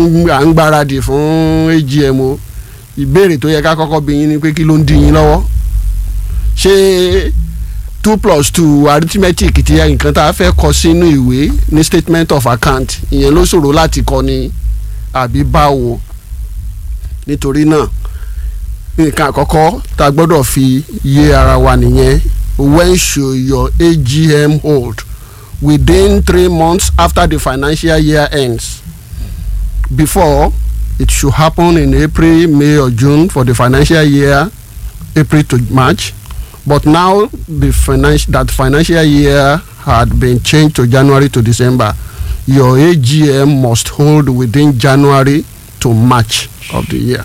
à ń gbáradì fún AGM o ìbéèrè tó yẹ ká kọ́kọ́ bí yín ni pé kí ló ń dí yín lọ́wọ́ ṣé two plus two arithmetic ti nǹkan tá a fẹ́ kọ sínú ìwé ní statement of account ìyẹn ló ṣòro láti kọ ni àbí báwo nítorí náà nǹkan àkọ́kọ́ tá a gbọ́dọ̀ fi yé ara wa nìyẹn when should your AGM hold within three months after the financial year ends before it should happen in April, May or June for the financial year April to March but now the finance that financial year had been changed to January to December your AGM must hold within January to March of the year.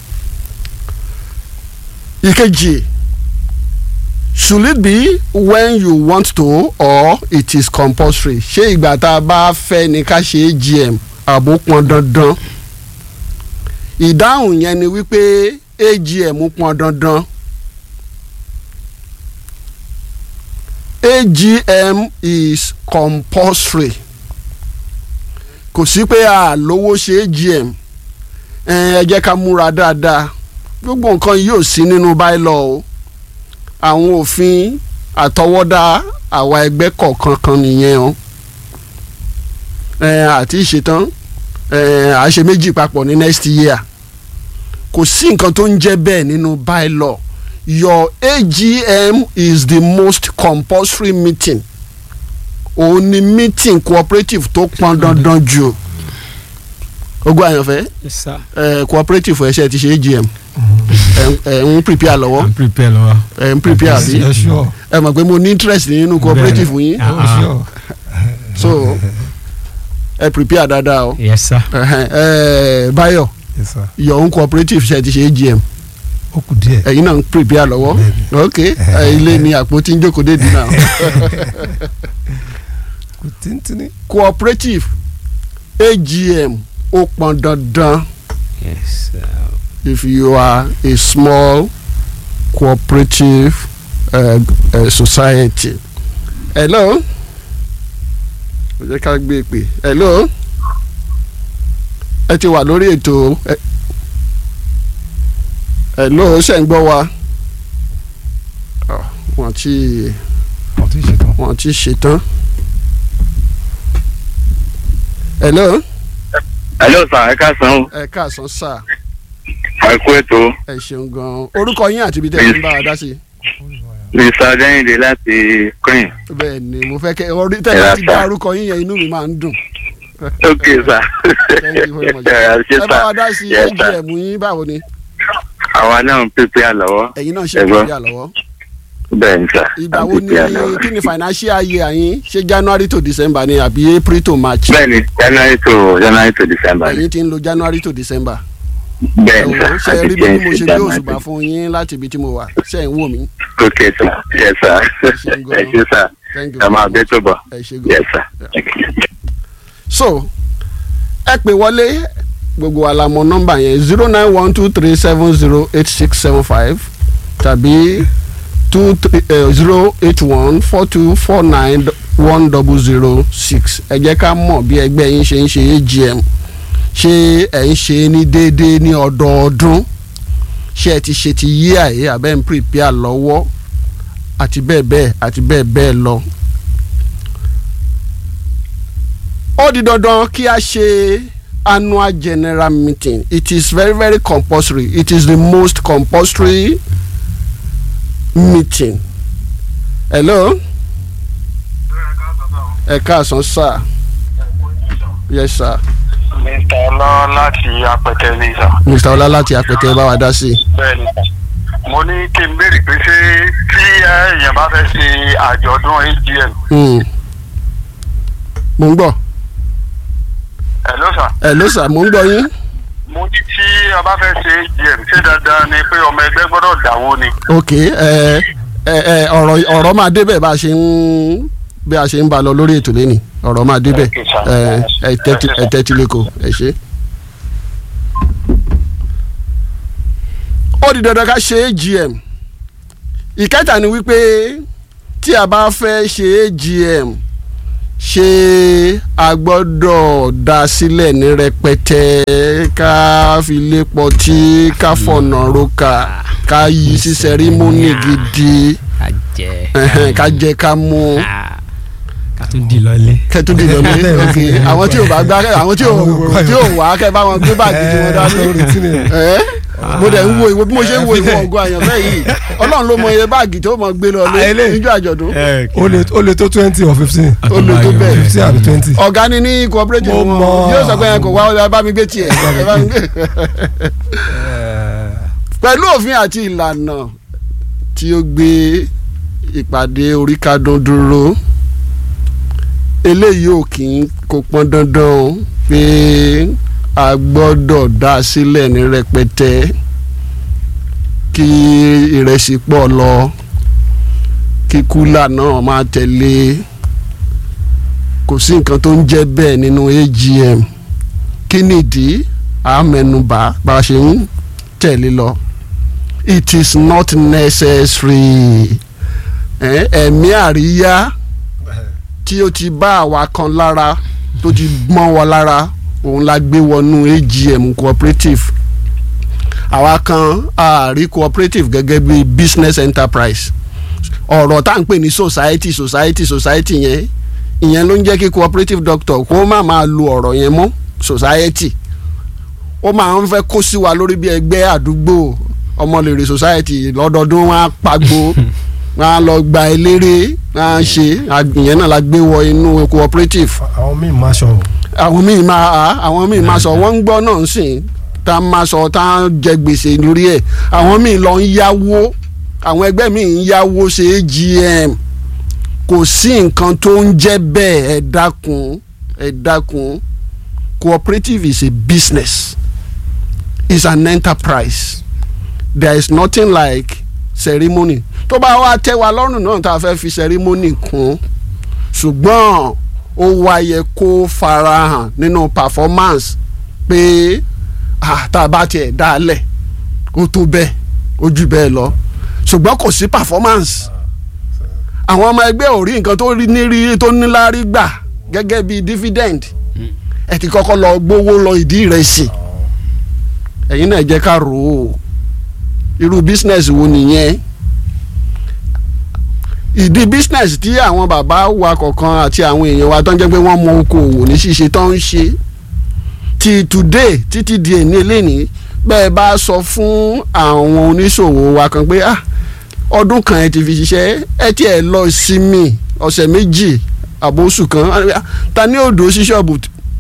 ìkejì should it be when you want to or it is compulsory ṣé ìgbà tá a bá fẹ́ ni ká ṣe AGM àbó pọn dandan ìdáhùn yẹn ni wípé AGM pọn dandan AGM is compulsory kò sí pé a lówó ṣe AGM ẹ jẹ́ ká múra dáadáa gbogbo nǹkan yóò sí nínú bylaw o àwọn òfin àtọwọ́dá àwa ẹgbẹ́ kọ̀ọ̀kan kan nìyẹn o àti ìṣetán àṣe méjì papọ̀ ní next year kò sí nǹkan tó ń jẹ́ bẹ́ẹ̀ nínú bylaw your AGM is the most compulsory meeting òun ni meeting cooperative tó pọn dandan jù ogún àyànfẹ́ cooperative ẹ̀ṣẹ̀ ti ṣe AGM ẹ ń prepare lọ́wọ́ I'm prepare lọ́wọ́. ẹ ń prepare sí Yes, sure. ẹ mọ̀ pé mo ní interest nínú cooperative yín Ah, Oh, sure. so ẹ prepare dáadáa o yes sir. Ẹhẹn, ẹ Báyọ̀ Yes, sir. your own cooperative ṣe ti ṣe AGM Ó kù díẹ̀. ẹ̀yin náà ń prepare lọ́wọ́ Bẹ́ẹ̀ni. ok ẹ, ilé ni àpótí ń jókòó dédìí náà Kù tíntínní. cooperative AGM ó pọn dandan yes sir. if you are a small cooperative uh, uh, society. hello ẹ jẹ́ ká gbé pè hello ẹ ti wà lórí ètò ẹ- hello ṣe ń gbọ́ wa Ah, wọ́n ti Wọ́n ti ṣetán. wọ́n ti ṣetán hello hello sir ẹ káàsán o ẹ káàsán sáà ẹ kú ètò ẹ ṣeun gan-an orúkọ yín àti ibi tẹ́ ẹ ti ń bá a dá sí i. mr adéyìnde láti queen bẹ́ẹ̀ ni mo fẹ́ kẹ́ orí tẹ́lẹ̀ Ẹ̀rà ti sá. dá orúkọ yín yẹn inú mi máa ń dùn. ok sir Thank you very much. ẹ ṣe ẹ bá wa dá sí Yes, sir. AGM yín báwo ni àwa náà ń pèpè àlọ́wọ́ ẹ̀yin náà ṣe Ẹ gbọ́. ìpínlẹ̀ lọ́wọ́. bẹ́ẹ̀ ni sir ìgbà à ń wo ni pèpè àlọ́wọ́. kí ni financial year yín ṣé January to December ni àbí April to March bẹ́ẹ̀ ni january to january to december ni ẹ̀yin ti ń lo January to December. bẹ́ẹ̀ ni ẹ̀wọ̀n sir ṣe àti rí bí mo change ṣe gbé january òṣùbà fún yín láti ibi tí mo wà ṣe ń wò mí. ok sir yes sir ṣe ń ẹ ṣe sir Thank you ẹ máa very bẹ́ much. tó bọ̀ ẹ ṣe gan. yes sir. so ẹ pè wọlé gbogbo wa la mọ̀ nọ́mbà yẹn zero nine one two three seven zero eight six seven five tàbí two three zero eight one four two four nine one double zero six ẹ jẹ́ ká mọ̀ bí ẹgbẹ́ yín ṣe ń ṣe AGM ṣé ẹ̀ ń ṣe ní déédéé ní ọdọọdún ṣé ẹ ti ṣe ti yí àyè abẹ́ ń prepare lọ́wọ́ àti bẹ́ẹ̀ bẹ́ẹ̀ àti bẹ́ẹ̀ bẹ́ẹ̀ lọ. ó di dandan kí a ṣe annual general meeting it is very very compulsory it is the most compulsory meeting hello ẹ káàsán sir yes sir mr ọlá láti apẹtẹ ní sà. mr ọlá láti apẹtẹ bá wa dá sí i. bẹ́ẹ̀ni mo ní kí n béèrè pé ṣé tí èèyàn bá fẹ́ ṣe àjọ̀dún agm Hmm. mo ń gbọ́ hello sà hello sir mo ń gbọ́ yín mo ní tí a bá fẹ́ ṣe agm ṣé dandan ni pé ọmọ ẹgbẹ́ gbọ́dọ̀ dáwó ni. ok ẹ ẹ ẹ ọ̀rọ̀ ọ̀rọ̀ máa débẹ̀ bá a ṣe ń bí a ṣe ń bá a lọ lórí ètò lẹ́nìí ọ̀rọ̀ máa débẹ̀ Okay, sir. ẹ ẹ tẹ́tí ẹ tẹ́tí lẹ́kọ̀ọ́ ẹ ṣe. ó di dandan ká ṣe AGM ìkẹta ni wípé tí a bá fẹ́ ṣe AGM ṣé a gbọ́dọ̀ dá sílẹ̀ ní rẹpẹtẹ ká fi lé pọtí ká fọ̀nà roka ká yí sí sẹrímónì gidi ká jẹ ẹhẹn, ká jẹ ká mú Ah, ká tún di lọlé. kẹtùdì lọlé ok àwọn tí ò bá gbá àwọn tí ò tí ò wá kẹ bá wọn gbé báàgì tí wọn dání lórí tí ni ẹ mo dẹ̀ ń wo ìwé bí mo ṣe ń wo ìwé ọgọ́ àyànfẹ́ yìí ọlọ́run ló mọ iye báàgì tó mọ gbé lọ lé Ah, eléyìí. níjọ́ àjọ̀dún ó lè ó lè tó twenty or fifteen ó lè tó bẹ́ẹ̀. fifteen àbí twenty. ọ̀gá ni ní cooperative Mo wọn mọ̀. yóò sọ pé ẹ kò wá ẹ bá mi gbé tiẹ̀ ẹ bá mi gbé. pẹ̀lú òfin àti ìlànà tí ó gbé ìpàdé oríkádún dúró eléyìí ò kì í kó pọn dandan o pé a gbọ́dọ̀ dá a sílẹ̀ ní rẹpẹtẹ kí ìrẹsì pọ̀ lọ kí kúlà náà máa tẹ̀lé kò sí nǹkan tó ń jẹ́ bẹ́ẹ̀ nínú AGM kí nìdí àmẹnubà bá a ṣe ń tẹ̀lé lọ it is not necessary Eh, ẹ̀mí àríyá tí ó ti bá àwa kan lára tó ti gbọ́n wa lára òun la gbé wọnú AGM cooperative àwa kan àárí cooperative gẹ́gẹ́ bí business enterprise ọ̀rọ̀ tá à ń pè ní society society society yẹn ìyẹn ló ń jẹ́ kí cooperative doctor kó má máa lo ọ̀rọ̀ yẹn mọ́ society ó máa ń fẹ́ kó sí wa lórí bí ẹgbẹ́ àdúgbò ọmọlèrè society lọ́dọọdún wọn á pagbo wọn á lọ gba eléré wọn á ṣe ìyẹn náà la gbé wọ inú cooperative àwọn míì máa ṣọ àwọn míì máa àwọn míì máa sọ wọ́n ń gbọ́ náà sìn tá a máa sọ tá a jẹ gbèsè lórí ẹ̀ àwọn míì lọ ń yáwó àwọn ẹgbẹ́ míì ń yáwó ṣe AGM kò sí nǹkan tó ń jẹ́ bẹ́ẹ̀ ẹ dákun ẹ dákun cooperative is a business is an enterprise there is nothing like ceremony tó bá wá tẹ́ wa lọ́rùn náà tá a fẹ́ fi ceremony kún ṣùgbọ́n ó wáyé kó farahàn nínú performance pé ah, tá a bá tiẹ̀ dálẹ̀ ó tó bẹ́ẹ̀ ó jù bẹ́ẹ̀ lọ ṣùgbọ́n kò sí performance àwọn ọmọ ẹgbẹ́ ò rí nǹkan tó rí nírí tó níláárí gbà gẹ́gẹ́ bí dividend ẹ ti kọ́kọ́ lọ gbówó lọ ìdí rẹ̀ sí ẹ̀yin náà jẹ́ ká rò ó irú business wo nìyẹn ìdí business tí àwọn bàbá wa kọ̀ọ̀kan àti àwọn èèyàn wa tó ń jẹ́ pé wọ́n mọ okòwò ní ṣíṣe tó ń ṣe ti today títí di èní eléyìí bẹ́ẹ̀ bá sọ fún àwọn oníṣòwò wa kan pé ah ọdún kan ẹ ti fi ṣiṣẹ́ ẹ tiẹ̀ lọ sinmi ọ̀sẹ̀ méjì àbóṣù kan ah, ta ní òdò sí ṣọ́ọ̀bù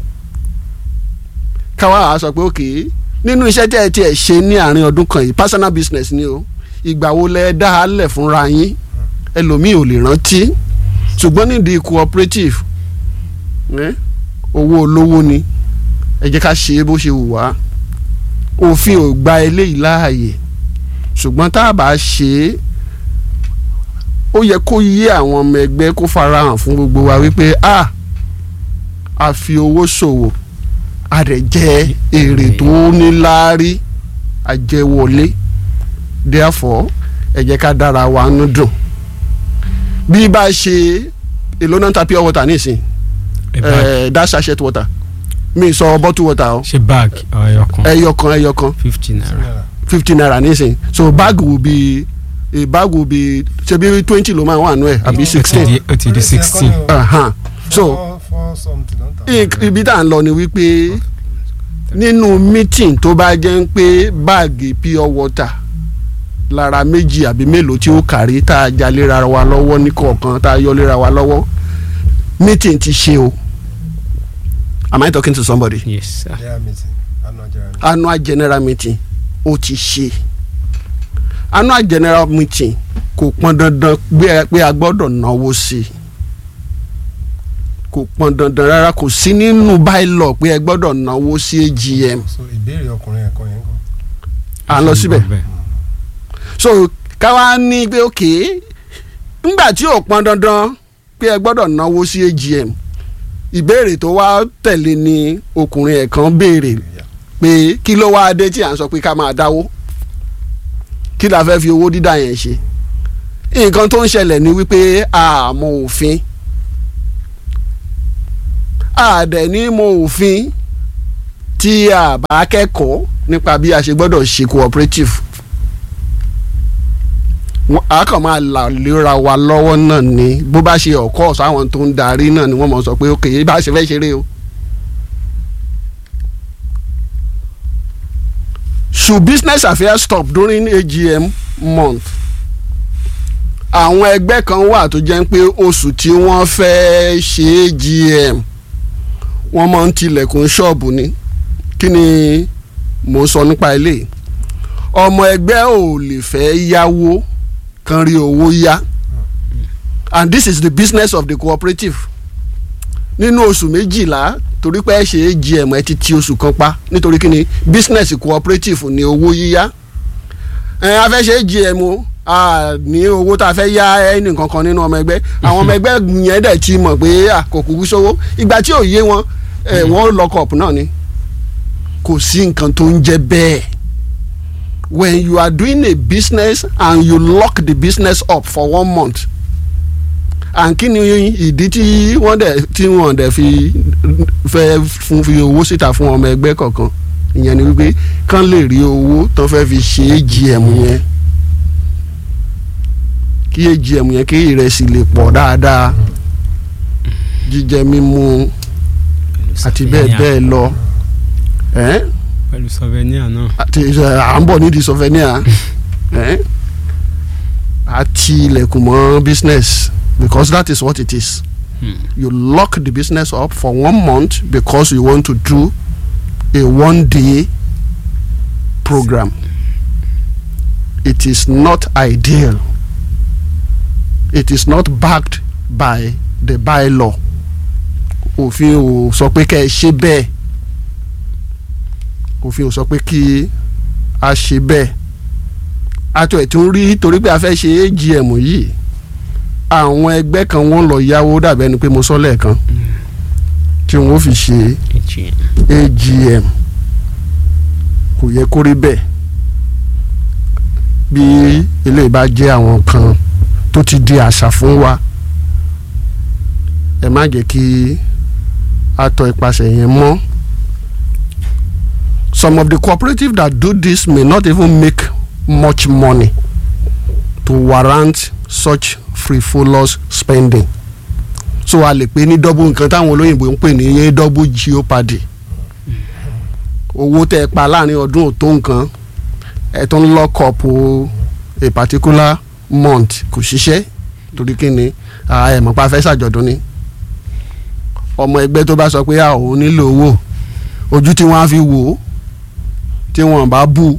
káwa á sọ pé òkè nínú iṣẹ́ tí ẹ tiẹ̀ ṣe ní àárín ọdún kan yìí personal business ni o ìgbà wo lẹ dá a lẹ̀ fúnra yín ẹlòmíì ò lè rántí ṣùgbọ́n nídìí cooperative eh, owó olówó ni ẹ jẹ́ ká ṣe é bó ṣe wù wá òfin ò gba eléyìí láàyè ṣùgbọ́n tá a bá ṣe é ó yẹ kó yé àwọn ọmọ ẹgbẹ́ kó farahàn fún gbogbo wa wípé a a fi owó ṣòwò a rẹ̀ jẹ́ èrè tó níláárí àjẹwọlé therefore ẹ jẹ́ ká dára wa nú dùn bí bá ṣe èlò náà ta pure water nísìn ẹ bá ẹ that sachet water mi sọ bottle water o ṣe bag ọyọ kan ẹyọ kan ẹyọ kan fifty naira fifty naira nísìn so bag will be a bag will be ṣebí twenty ló máa wà nù ẹ àbí ó ti sixteen di- ó ti di sixteen uh-huh. so four something ló ń tà. ik- ibi tá à ń lọ ni wípé nínú meeting tó bá jẹ́ ń pé báàgì pure water lára méjì àbí mélòó tí ó kárí tá a já léra wa lọ́wọ́ ní kọ̀ọ̀kan tá a yọ léra wa lọ́wọ́ meeting ti ṣe o am I talking to somebody yes sir General meeting annual general meeting. annual general meeting ó ti ṣe annual general meeting kò pọn dandan gbé- pé a gbọ́dọ̀ náwó sí i kò pọn dandan rárá kò sí nínú bylaw pé ẹ gbọ́dọ̀ náwó sí AGM so ìbéèrè ọkùnrin ẹ̀kọ́ yẹn kọ́. à ń lọ síbẹ̀ so káwa ní pé ok ńgbà tí ò pọn dandan pé ẹ gbọ́dọ̀ náwó sí AGM ìbéèrè tó wá tẹ̀lé ni ọkùnrin ẹ̀ kan béèrè pé kí ló wá dé tí à ń sọ pé ká máa dáwó kí la fẹ́ fi owó dídá yẹn ṣe nǹkan tó ń ṣẹlẹ̀ ni wípé àmọ́ òfin àdẹ̀ ní mo òfin tí a bá kẹ́kọ̀ọ́ nípa bí a ṣe gbọ́dọ̀ ṣe cooperative Wọ́n- a kàn máa là lera wa lọ́wọ́ náà ni bó bá ṣe ọ̀kọ́ sáwọn tó ń darí náà ni wọ́n mọ̀ sọ pé ok bá a ṣe fẹ́ ṣeré o. should business affairs stop during AGM month àwọn ẹgbẹ́ kan wà tó jẹ́ pé oṣù tí wọ́n fẹ́ ṣe AGM wọ́n máa ń tilẹ̀kùn ṣọ́ọ̀bù ni kí ni mò ń sọ nípa ilé ọmọ ẹgbẹ́ ò lè fẹ́ yáwó kan rí owó yá and this is the business of the cooperative nínú oṣù méjìlá torí pé ẹ ṣe AGM ẹ ti ti oṣù kan pa nítorí kí ni business cooperative ní owó yíyá ẹ a fẹ́ ṣe AGM o a ní owó tá a fẹ́ yá ẹnì kankan nínú ọmọ ẹgbẹ́ àwọn ọmọ ẹgbẹ́ yẹn dẹ̀ ti mọ̀ pé à, kò kúkú sówó ìgbà tí ò yé wọn ẹ wọ́n lock up náà ni kò sí nǹkan tó ń jẹ́ bẹ́ẹ̀ when you are doing a business and you lock the business up for one month and kí ni ìdí tí wọ́n dẹ̀ tí wọ́n dẹ̀ fi fẹ́ fún fi owó síta fún ọmọ ẹgbẹ́ kọ̀ọ̀kan ìyẹn ni wípé kán lè rí owó tó fẹ́ fi ṣe AGM yẹn kí AGM yẹn kí ìrẹsì lè pọ̀ dáadáa jíjẹ mímu àti bẹ́ẹ̀ bẹ́ẹ̀ lọ ẹ́ pẹ̀lú souvenir náà. àti ẹ, à ń bọ̀ nídìí souvenir ẹ́ àti ilẹ̀kùn mọ́ business because that is what it is Hmm. you lock the business up for one month because you want to do a one day program it is not ideal it is not backed by the bylaw òfin ò sọ pé kẹ́ ẹ ṣe bẹ́ẹ̀ òfin ò sọ pé kí a ṣe bẹ́ẹ̀ àtọ̀ ẹ̀ tó ń rí torí pé a fẹ́ ṣe AGM yìí àwọn ẹgbẹ́ kan wọ́n lọ yáwó dàbẹ́ ni pé mo sọ lẹ́ẹ̀kan tí wọ́n fi ṣe AGM kò yẹ kó rí bẹ́ẹ̀ bí eléyìí bá jẹ́ àwọn kan tó ti di àṣà fún wa ẹ má jẹ́ kí a tọ ipasẹ̀ yẹn mọ́ some of the cooperative that do this may not even make much money to warrant such frivolous spending so a lè pè ní double nǹkan táwọn olóyìnbó ń pè ní double jeopardy owó tẹ́ ẹ pa láàrin ọdún ò tó nǹkan ẹ tó ń lock up o a particular month kò ṣiṣẹ́ torí kí ni ah, ẹ mọ̀ pa fẹ́ ṣàjọ̀dún ni ọmọ ẹgbẹ́ tó bá sọ pé a ò nílò owó ojú tí wọ́n á fi wò ó tí wọ́n bá bú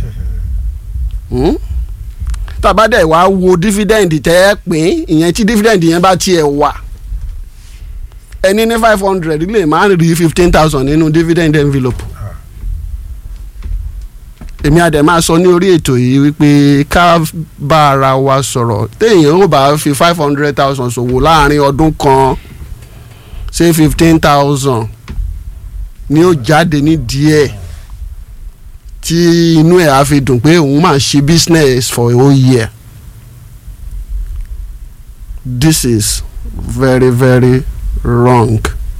tàbá dẹ̀ wá wo dividend tẹ́ ẹ pín ìyẹn tí dividend yẹn bá tiẹ̀ wà ẹni ní five hundred lè máa ń rí fifteen thousand nínú dividend envelope èmi àdẹ̀ máa sọ ní orí ètò yìí wípé ká bá ara wa sọ̀rọ̀ téèyàn ó bá fi five hundred thousand ṣòwò láàrin ọdún kan ṣé fifteen thousand ni ó jáde ní díẹ̀ tí inú ẹ̀ á fi dùn pé òun máa ṣe business for a whole year this is very very wrong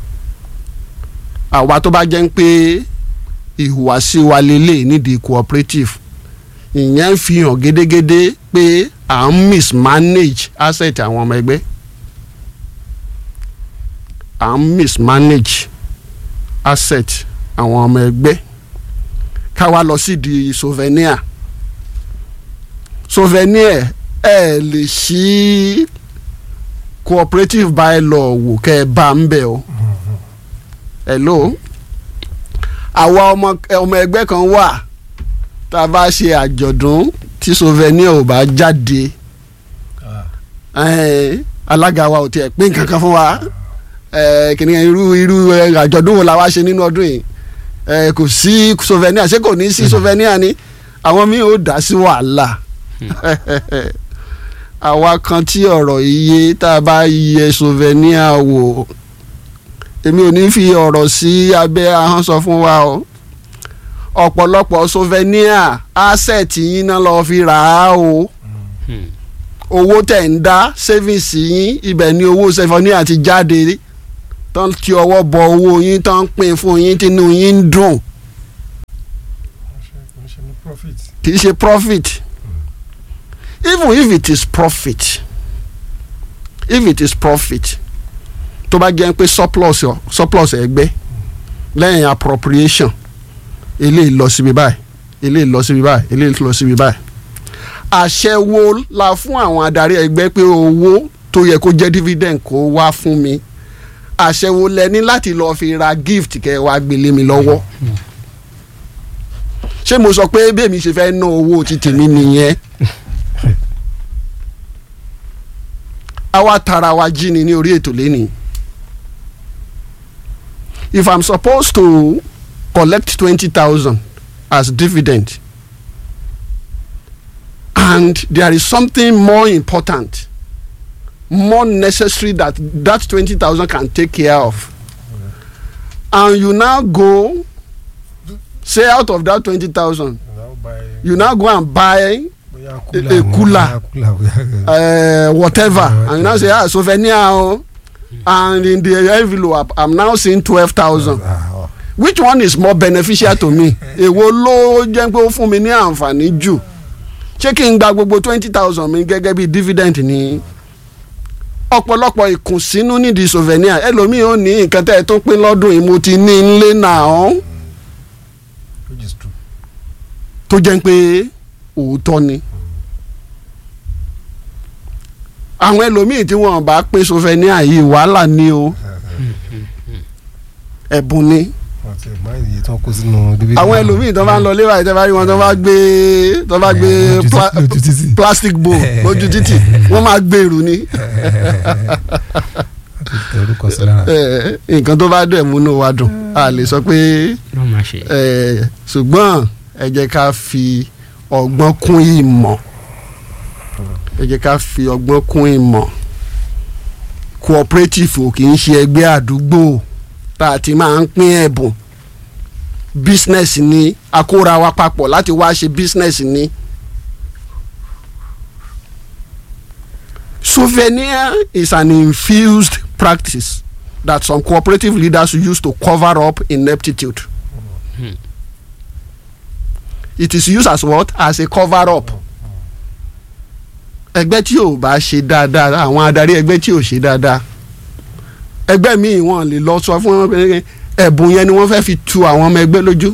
àwa tó bá jẹ́ ń pé ìhùwàsí wa lélẹ̀ nídìí cooperative ìyẹn ń fi hàn gédégédé pé à ń mismanage asset àwọn ọmọ ẹgbẹ́ à ń mismanage asset àwọn ọmọ ẹgbẹ́ ká wá lọ sí di souvenir souvenir ẹ lè ṣí cooperative bylaw wò kẹ́ ẹ bá ń bẹ̀ o hello àwa ọmọ ọmọ ẹgbẹ́ kan wà tá a bá ṣe àjọ̀dún tí souvenir ò bá jáde eh, alága wa ò tiẹ̀ pín kankan fún wa eh, kìnìún irú irú eh, àjọ̀dún wo la wá ṣe nínú ọdún yìí eh, kò sí souvenir ṣé kò ní sí souvenir ni àwọn míì ò dá sí wàhálà àwa kan tí ọ̀rọ̀ iye tá a bá yẹ souvenir wò èmi ò ní fi ọ̀rọ̀ sí abẹ́ ahọ́n sọ fún wa o ọ̀pọ̀lọpọ̀ souvenir asset yín náà lọ́ọ́ fi rà á o owó tẹ̀ ń dá savings yín ibẹ̀ ni owó souvenir ti jáde tó ń ti ọwọ́ bọ owó yín tó ń pín fún yín tínú yín ń dùn kò ń ṣe ní profit. kì í ṣe profit even if it is profit if it is profit tó bá jẹ́ pé surplus ọ- surplus ẹgbẹ́ lẹ́yìn appropriation eléyìí lọ síbi báyìí eléyìí lọ síbi báyìí eléyìí lọ síbi báyìí àṣẹ wo la fún àwọn adarí ẹgbẹ́ pé owó tó yẹ kó jẹ́ dividend kó wá fún mi àṣẹ wo lẹ ní láti lọ́ọ́ fi ra gift kẹ́ ẹ wá gbélé mi lọ́wọ́ ṣé mo sọ pé bẹ́ẹ̀mi ṣe fẹ́ ná owó ti tèmi nìyẹn àwa tara wa jí ni ní orí ètò lẹ́nìí if i'm supposed to collect twenty thousand as dividend and there is something more important more necessary that that twenty thousand can take care of and you now go say out of that twenty thousand Now buy you now go and buy bóyá a cooler wọn, cooler. bóyá cooler, bóyá- uh, whatever Yeah, and you now say ah souvenir o and in the envelope i'm now seeing twelve thousand Ah, oh. which one is more beneficial to me èwo ló jẹ́ pé ó fún mi ní àǹfààní jù ṣé kí n gba gbogbo twenty thousand mi gẹ́gẹ́ bí dividend ní ọ̀pọ̀lọpọ̀ ìkùnsínú nídìí souvenir ẹlòmíì ò ní nǹkan tẹ́ ẹ tó pín lọ́dún yìí mo ti ní nílé náà which is true. tó jẹ́ pé òótọ́ ni àwọn ẹlòmíì tí wọ́n bá pín souvenir yìí wàhálà ni o ẹ̀bùn ni wọ́n ti máa ń iye tí wọ́n kó sínú division. àwọn ẹlòmíì tó bá ń lọ léwà ìtẹ́ bá rí wọn tó bá gbé tó bá gbé Eh, lójú pla- títì- lójú títì. plastic bowl lójú títì wọ́n máa gbèrú ni Wọ́n ti tẹ orúkọ sí lára. Eh, nǹkan tó bá dẹ̀ múnú wa dùn a lè sọ pé ló máa ṣe. eh, ṣùgbọ́n ẹ jẹ́ ká fi ọgbọ́n kún ìmọ̀ ẹ jẹ́ ká fi ọgbọ́n kún ìmọ̀ cooperative ò kì í ṣe ẹgbẹ́ àdúgbò tá a ti máa ń pín ẹ̀bùn business ni a kóra wa papọ̀ láti wá ṣe business ni. Souvenir is an infused practice that some cooperative leaders use to cover up ineptitude. It is used as what? As a cover up. ẹgbẹ́ tí ò bá ṣe dáadáa àwọn adarí ẹgbẹ́ tí ò ṣe dáadáa ẹgbẹ́ míì wọ́n lè lọ sọ fún wọn pé ẹ̀bùn yẹn ni wọ́n fẹ́ fi tu àwọn ọmọ ẹgbẹ́ lójú.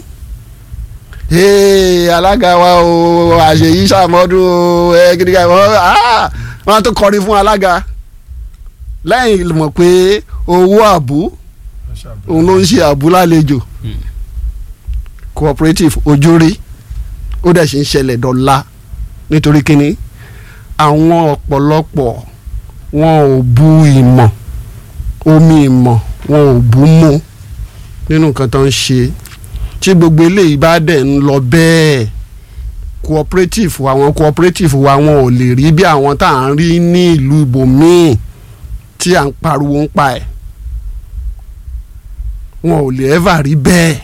Hey, alága wa o àṣeyí sàmọ́dún o ẹ kiri ká wọ́n ah, wọ́n á tó kọrin fún alága lẹ́yìn mọ̀ pé owó àbú òun ló ń ṣe àbú lálejò cooperative ojú rí ó dẹ̀ ṣe ń ṣẹlẹ̀ dọ́là nítorí kínní àwọn ọ̀pọ̀lọpọ̀ wọn ò bu ìmọ̀ omi ìmọ̀ wọn ò bu mú nínú nǹkan tó ń ṣe tí gbogbo eléyìí bá dẹ̀ ń lọ bẹ́ẹ̀ cooperative àwọn cooperative wa wọn ò lè rí bí àwọn tá à ń rí ní ìlú ibòmíì tí à ń pariwo ń pa ẹ̀ wọn ò lè ever rí bẹ́ẹ̀.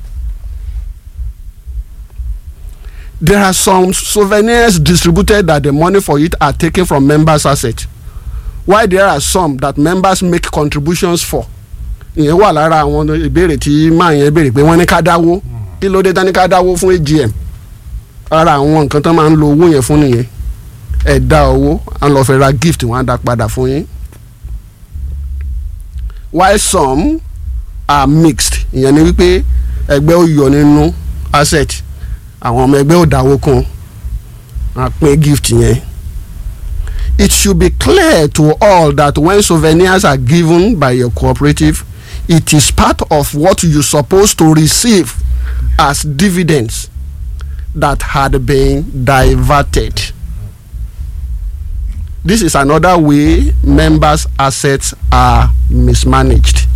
there are some souvenirs distributed that the money for it are taken from members' assets while there are some that members make contributions for ìyẹn wà lára àwọn ìbéèrè tí máa yẹn béèrè pé wọ́n ní ká dáwó kí ló dé tán ní ká dáwó fún AGM ara àwọn nǹkan tán máa ń lo owó yẹn fún nìyẹn ẹ dá owó à ń lọ fẹ́ ra gift wọ́n á dá padà fún yín while some are mixed ìyẹn ni wípé ẹgbẹ́ ó yọ nínú asset àwọn ọmọ ẹgbẹ́ ò dáwó kún á pín gift yẹn it should be clear to all that when souvenirs are given by your cooperative it is part of what you supposed to receive as dividends that had been diverted. This is another way members' assets are mismanaged.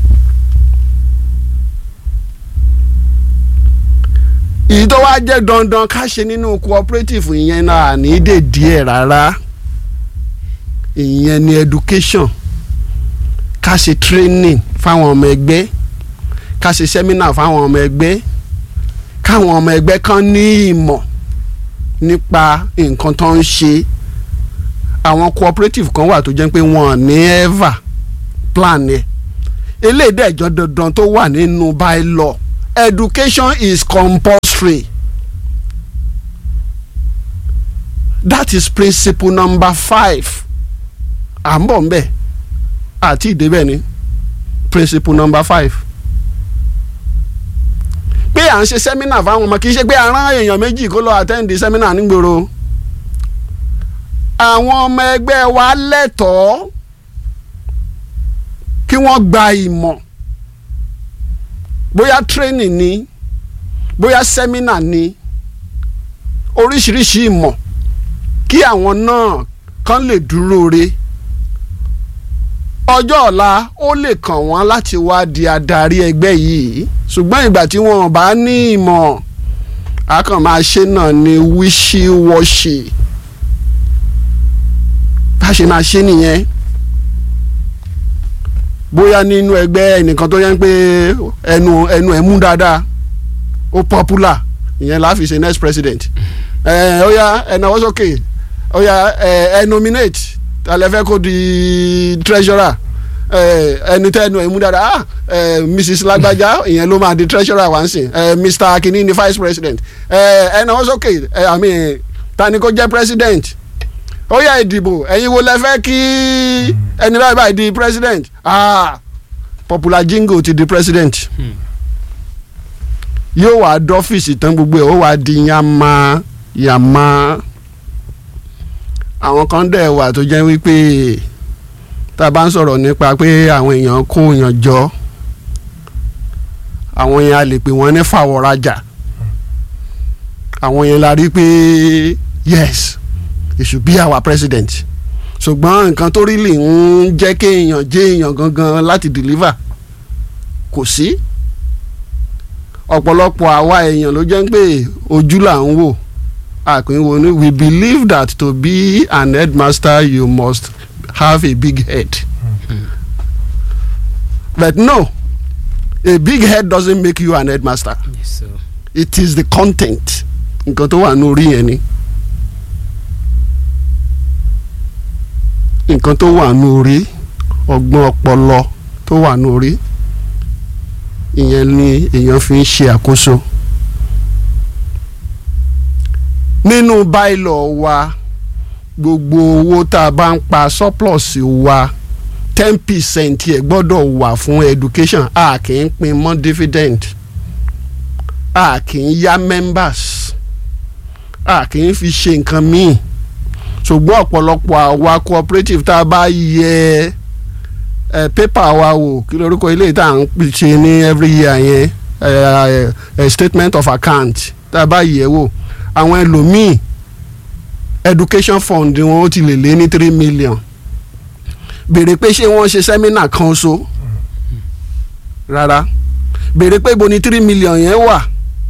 èyí tó wá jẹ́ dandan ká ṣe nínú cooperative ìyẹn náà ní dè díẹ̀ rárá ìyẹn ni education ká ṣe training fáwọn ọmọ ẹgbẹ́ ká ṣe seminar fáwọn ọmọ ẹgbẹ́ káwọn ọmọ ẹgbẹ́ kan ní ìmọ̀ nípa nǹkan tó ń ṣe àwọn cooperative kan wà tó jẹ́ pé wọ́n ní ever plan ẹ̀ eléyìí dẹ̀jọ́ dandan tó wà nínú bylaw education is compulsory that is principle number five à ń bọ̀ ń bẹ̀ àti ìdébẹ̀ ni principle number five pé à ń ṣe sẹ́mínà fáwọn ọmọ kì í ṣe pé a rán èèyàn méjì kó lọ àtẹ́ǹdì sẹ́mínà nígboro àwọn ọmọ ẹgbẹ́ wa lẹ́tọ̀ọ́ kí wọ́n gba ìmọ̀ bóyá training ni bóyá sẹ́mínà ni oríṣiríṣi ìmọ̀ kí àwọn náà kàn lè dúró re ọjọ́ ọ̀la ó lè kàn wọ́n láti wá di adarí ẹgbẹ́ yìí ṣùgbọ́n ìgbà tí wọ́n bá ní ìmọ̀ a kàn máa ṣe náà ní wíṣíwọ́ṣì bá ṣe máa ṣe nìyẹn bóyá nínú ẹgbẹ́ ẹnìkan tó yẹn pé ẹnu ẹnu ẹ̀ mú dáadáa ó popular ìyẹn la fi ṣe next president ẹ ó yá ẹ náwó sókè ó yá ẹ ẹ nominate tàlẹ́fẹ́ kó di treasurer ẹni tẹ́ ẹnu ẹ̀ mú dáadáa ah ẹ mrs lágbájá ìyẹn ló máa di treasurer wá ń sìn ẹ mr akínní ni vice president ẹ ẹ náwó sókè ẹ àmì ta ni kó jẹ́ president ó yá ìdìbò ẹ̀yin wo lẹ fẹ́ kí ẹni báyìí báyìí di president ah popular jingo ti di president yóò wá dọ́fíìsì tán gbogbo ẹ̀ ó wá di yàmá yàmá àwọn kan dẹ̀ wà tó jẹ́ wípé tá a bá ń sọ̀rọ̀ nípa pé àwọn èèyàn kó èèyàn jọ àwọn yẹn a lè pè wọ́n ní fàwọ̀rajà àwọn yẹn la rí pé yes he should be our president ṣùgbọ́n nǹkan tó rí lè ń jẹ́ kéèyàn jẹ́ èèyàn gangan láti deliver kò sí ọ̀pọ̀lọpọ̀ àwa èèyàn ló jẹ́ pé ojú là ń wò àpínwó ni we believe that to be an headmaster you must have a big head but no a big head doesn't make you an headmaster Yes, sir. it is the content nǹkan tó wà ní orí yẹn ni. nǹkan tó wà ní orí ọgbọ́n ọpọlọ tó wà ní orí ìyẹn ni èèyàn fi ń ṣe àkóso nínú bylaw wa gbogbo owó tá a bá ń pa surplus wa ten percent ẹ̀ gbọ́dọ̀ wà fún education a kì í pín mọ́ dividend a kì í yá members a kì í fi ṣe nǹkan míì ṣùgbọ́n ọ̀pọ̀lọpọ̀ àwa cooperative tá a bá yẹ ẹ pépà wa wò kí lórúkọ ilé tá à ń ṣe ní every year yẹn ẹ ẹ statement of account tá a bá yẹ wò àwọn ẹlòmíì education fund wọn ó ti lè lé ní three million béèrè pé ṣé wọ́n ṣe sẹ́mínà kan so rárá béèrè pé ibo ni three million yẹn wà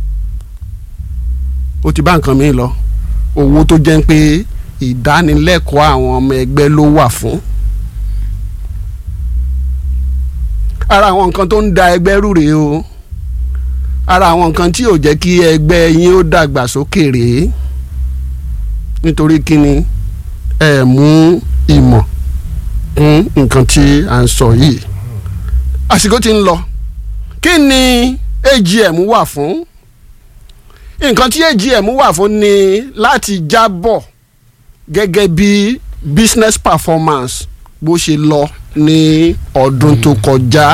ó ti bá nǹkan mi lọ owó tó jẹ́ pé ìdánilẹ́kọ̀ọ́ àwọn ọmọ ẹgbẹ́ ló wà fún. ara àwọn nǹkan tó ń da ẹgbẹ́ rú rèé o ara àwọn nǹkan tí ò jẹ́ kí ẹgbẹ́ yín ó dàgbà sókè rèé nítorí kíni ẹ mú ìmọ̀ kún nǹkan tí à ń sọ yìí àsìkò tí ń lọ kí ni AGM wà fún nǹkan tí AGM wà fún ni láti jábọ̀ gẹ́gẹ́ bí business performance bó ṣe lọ ní ọdún tó kọjá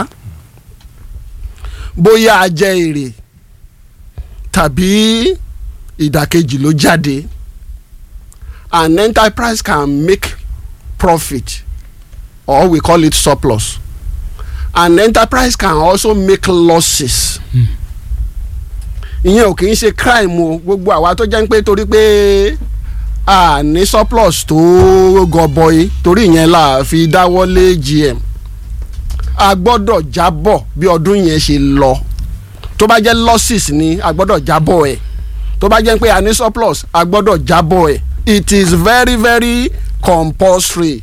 bóyá a jẹ èrè tàbí ìdàkejì ló jáde an enterprise can make profit or we call it surplus an enterprise can also make losses ìyẹn ò kì í ṣe crime o gbogbo àwa tó jẹ́ pé torí pé a ní surplus tó gọbọi torí ìyẹn la fi dáwọ́lé GM a gbọ́dọ̀ jábọ̀ bí ọdún yẹn ṣe lọ tó bá jẹ́ losses ni a gbọ́dọ̀ jábọ̀ ẹ̀ tó bá jẹ́ pé a ní surplus a gbọ́dọ̀ jábọ̀ ẹ̀ it is very very compulsory.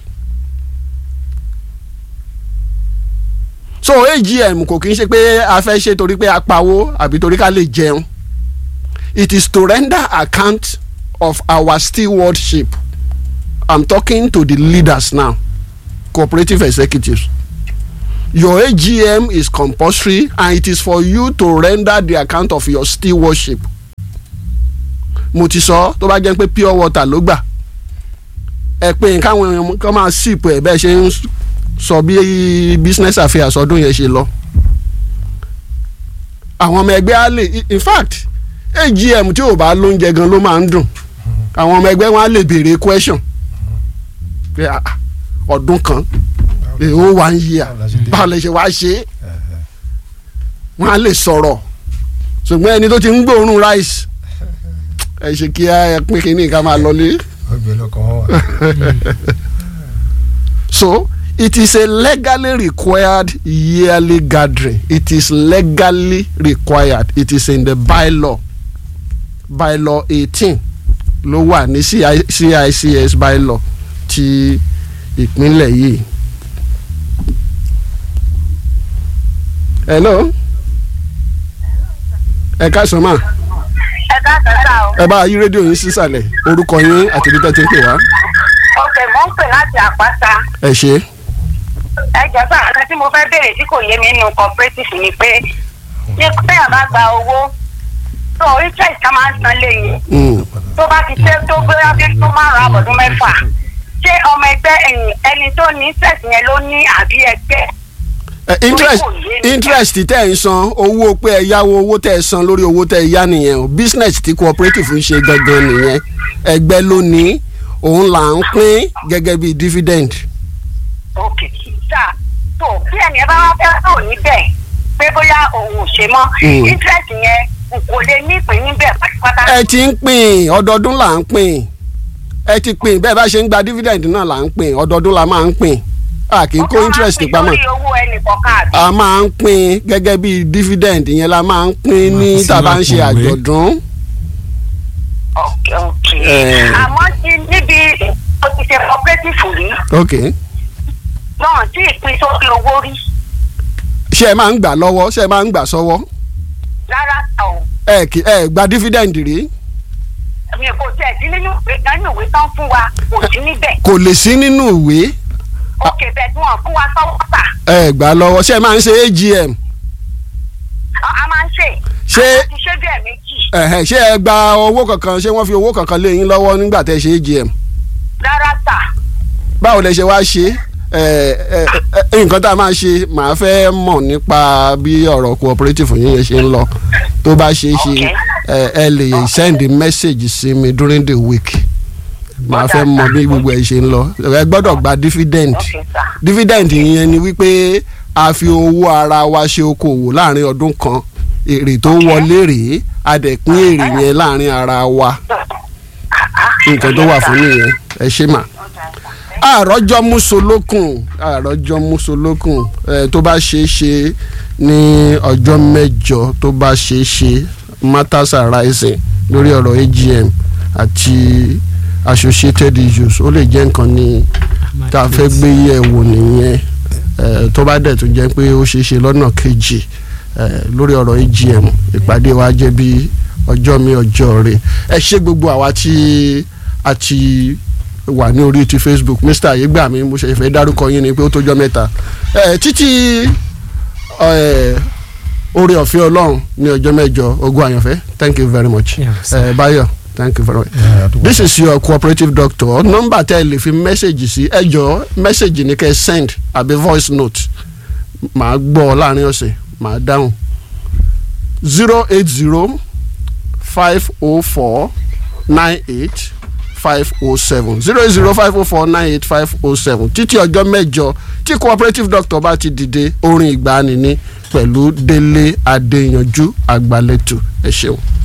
so AGM kò kí n ṣe pé a fẹ́ ṣe torí pé a pawó àbí torí ká lè jẹun it is to render account of our stewardship i'm talking to the leaders now cooperative executives your AGM is compulsory and it is for you to render the account of your stewardship mo ti sọ tó bá jẹ́ pé pure water ló gbà ẹ pé káwọn èèyàn kan máa sìpò ẹ̀ bẹ́ẹ̀ ṣe ń sọ bí business affairs ọdún yẹn ṣe lọ àwọn ọmọ ẹgbẹ́ á lè in fact AGM tí ò bá lóúnjẹ gan ló máa ń dùn àwọn ọmọ ẹgbẹ́ wọn á lè béèrè question pé ah, ọdún kan èèwọ̀ wá ń yíyà báwo lè ṣe wá ṣe é wọn á lè sọ̀rọ̀ ṣùgbọ́n ẹni tó ti ń gbóòórùn rice ẹ ṣe kí ẹ pín kínní ká máa lọlé. ọgbẹ́ lọ́kàn wọn wà. So it is a legally required yearly gathering. It is legally required. It is in the bylaw. Bylaw eighteen ló wà ní CI CICS bylaw ti ìpínlẹ̀ yìí. Hello. Ẹ káàsán mà. ẹ káàkiri sá o. Ẹ bá yí rédíò yín sísàlẹ̀. Orúkọ yín àti ibi tẹ́ ti ń pè wá. ok mo ń pè láti àpáta. Ẹ ṣe. ẹ jọ sá àti tí mo fẹ́ béèrè tí kò yé mi nínú cooperative ni pé ní bẹ́ẹ̀ bá gba owó tó interest ká máa ń san lẹ́yìn Mm. tó bá ti ṣe tó gbé wájú tó márùn-ún àbọ̀dún mẹ́fà ṣé ọmọ ẹgbẹ́ ẹ̀yìn ẹni tó ní interest yẹn ló ní àbí ẹgbẹ́ Eh, interest kò yé mi. interest tẹ́ ẹ̀ ń san owó pé ẹ yáwó owó tẹ́ ẹ san lórí owó tẹ́ ẹ yá nìyẹn o business tí cooperative ń ṣe gangan nìyẹn ẹgbẹ́ ló ní òun là ń pín gẹ́gẹ́ bí dividend. ok sá tó bí ẹni ẹ bá wá fẹ́ tó níbẹ̀ pé bóyá òun ò ṣe mọ́ Mm. interest yẹn n kò lè ní ìpín níbẹ̀ pátápátá. ẹ ti ń pín ọdọọdún là ń pín ẹ ti pín bẹ́ẹ̀ bá ṣe ń gba dividend náà là ń pín ọdọọdún la máa ń pín a kì í kó interest pamọ́ lórí owó ẹnì kọ̀ọ̀kan àbí. a máa ń pín gẹ́gẹ́ bí dividend yẹn la máa ń pín ní Máa tá a bá ń fi ṣe sínú àpò ìwé. àjọ̀dún. ok ok Eh. àmọ́ tí níbi o ti ṣe cooperative rí okay. náà tí ìpín sókè owó rí ṣé ẹ máa ń gbà lọ́wọ́ ṣé ẹ máa ń gbà sọ́wọ́ rárá ta o ẹ kì ẹ gba dividend rí mi kò tẹ̀ sí nínú ìwé nínú ìwé tán fún wa kò sí níbẹ̀ kò lè sí nínú ìwé ok bẹ́ẹ̀ tí wọ́n fún wa sọ́wọ́ tà ẹ gbà lọ́wọ́ ṣé ẹ máa ń ṣe AGM a a máa ń ṣe Ṣé- a ti ṣe bẹ́ẹ̀ méjì ẹ̀hẹ̀, ṣé ẹ gba owó kankan ṣé wọ́n fi owó kankan lé yín lọ́wọ́ nígbà tẹ́ ẹ ṣe AGM rárá tà báwo lẹ ṣe wá ṣe ẹ ẹ ẹ nǹkan tá a máa ṣe màá fẹ́ mọ̀ nípa bí ọ̀rọ̀ cooperative yín yẹn ṣe ń lọ tó bá ṣe é ṣe Okay. ẹ ẹ lè send message sí mi during the week màá fẹ́ mọ̀ bí gbogbo ẹ ṣe ń lọ ẹ gbọ́dọ̀ gba dividend. ok sà dividend yẹn ni wípé a fi owó ara wa ṣe okòwò láàrin ọdún kan èrè tó wọlé rèé a dẹ̀ pín èrè yẹn láàrin ara wa nǹkan tó wà fún nìyẹn ẹ ṣe mà. àròjọ musolókun àròjọ musolókun ẹ tó bá ṣe é ṣe ní ọjọ́ mẹ́jọ tó bá ṣe é ṣe matters arising lórí ọ̀rọ̀ AGM àti associated issues ó lè jẹ́ nǹkan ní tá a fẹ́ gbé yẹ̀ wò nìyẹn eh, tó bá dẹ̀ tó jẹ́ pé ó ṣeé ṣe lọ́nà kejì eh, lórí ọ̀rọ̀ AGM ìpàdé wa jẹ́ bí ọjọ́ mi ọjọ́ rẹ̀ ẹ ṣé gbogbo àwa tí a ti wà ní orí ti Facebook Mr ayégbàmí mo ṣe fẹ́ dárúkọ yín ni pé ó tójọ́ mẹ́ta Eh, títí eh, oore ọ̀fẹ́ ọlọ́run ní ọjọ́ mẹ́jọ ogún àyànfẹ́ thank you very much Yes. Eh, Báyọ̀ thank you very much Yeah, àdúgbò. this is your cooperative doctor nọ́mbà tẹ́ ẹ lè fi mẹ́sẹ̀gì sí ẹ jọ mẹ́sẹ̀gì ní kẹ́ ẹ send àbí voice note màá gbọ́ láàrin ọ̀sẹ̀ màá dáhùn zero eight zero five oh four nine eight five oh seven zero eight zero five oh four nine eight five oh seven títí ọjọ́ mẹ́jọ tí cooperative doctor bá ti dìde orin ìgbàanì ní pẹ̀lú délé adéyanjú àgbàlẹ̀tù ẹ ṣeun.